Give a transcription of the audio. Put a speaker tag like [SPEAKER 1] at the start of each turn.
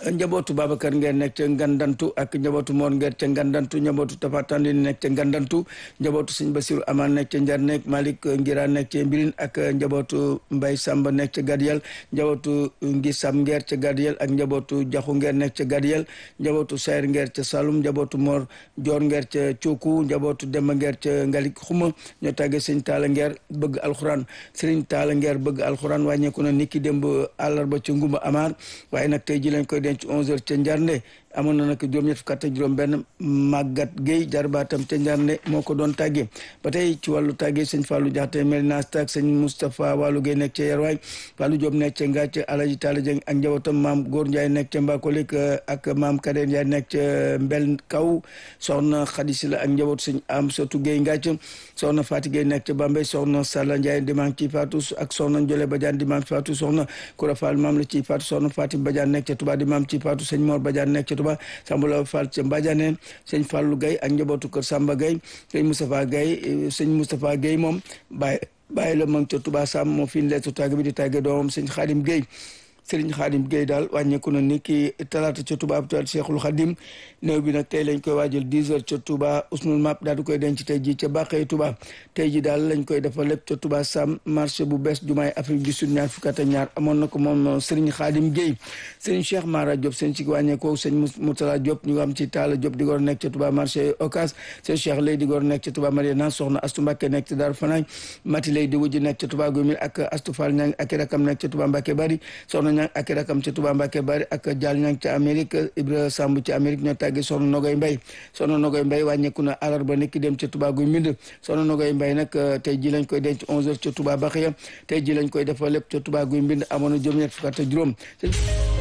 [SPEAKER 1] njabootu Babacar Nguer nekk ca Ngandantu ak njabootu Mor Nguer ca Ngandantu njabootu Tafatandi nekk ca Ngandantu njabootu Sëñ Basiru Aman nekk ca Njarneek Malick Ngira nekk ca Mbirin ak njabootu Mbay Samba nekk ca Gadiyel njabootu Ngisam Nguer ca Gadiyel ak njabootu Jaxu Nguer nekk ca Gadiyel njabootu Sayr Nguer ca Saloum njabootu Mor Joor Nguer ca Cooku njabootu Demba Nguer ca Ngalik Xuma ñoo tàggee Sëñ Taala Nguer bëgg alxuraan Sëriñ Taala Nguer bëgg alxuraan wàññeeku na niki démb àllarba ca Ngumba Amar waaye nag tey ji lañ koy denc 11h ca Njarnde amoon na nag juróom-ñett fukk ak juróom benn Magat Gueye jarbaatam ca Njarnde moo ko doon tàggee ba tey ci wàllu tàggee sëñ Fallou Diakhaté Melina Stak sëñ Moustapha Wallou Gueye nekk ca Yerwaay Fallou Diop nekk ca Ngathie Alaji Talla Dieng ak njabootam maam Góor Ndiaye nekk ca Mbakolik ak maam Kader Ndiaye nekk ca Mbel Kaw soxna Khady Sylla ak njabootu sëñ Amsatou Gueye Ngathie soxna Fati Gueye nekk ca Bambey soxna Salla Ndiaye dimanche ci Fatou ak soxna Ndiolé Badiane dimanche Fatou soxna Koura Fall maam la ci Fatou soxna Fatim Badiane nekk ca Touba dimanche ci Fatou sëñ Mor Badiane nekk ca Touba Sambala Fall ca Mbadiane sëñ Fallou Gueye ak njabootu kër Samba Gueye sëñ Moustapha Gueye sëñ Moustapha Gueye moom bàyyi bàyyi la mag ca Touba Sam moo fi leetu tàgg bi di tàgge doomam sëñ Khadim Gueye Sëriñ Xaadim Gueye daal wàññeeku na ni ki talaata ca Touba hôpital Cheikhul Khadim néew bi nag tey lañ koy waajal 10 heures ca Touba Ousmane Map daal di koy denc tey ji ca Bàqee Touba tey ji daal lañ koy defal lépp ca Touba Sam marché bu bees jumaay Afrique du Sud ñaar fukk ak ñaar amoon na ko moom Sëriñ Xaadim Gueye Sëriñ Cheikh Mara Diop seen ci wàññeekoo sëñ Moutala Diop ñu am ci Talla Diop di góor nekk ca Touba marché Ocas sëñ Cheikh Lay di góor nekk ca Touba Mariana soxna Astu Mbàkke nekk ca Daaru Fanaay Mati Lay di wujj nekk ca Touba Gomil ak Astu Fall Ñang ak rakam nekk ca Touba Mbàkke Bari soxna Ñang ak rakam ca Touba Mbacke bari ak Dial ñang ca Amérique Ibra Samb ci Amérique ñoo tàggi soxna Nogoy Mbay soxna Nogoy Mbay wàññeeku na àllarba nekk dem ca Touba guy mbind soxna Nogoy Mbay nag tey ji lañ koy denc 11 heures ca Touba Baxiya tey ji lañ koy defal lépp ca Touba guy mbind amoon na juróom-ñett fukk ak juróom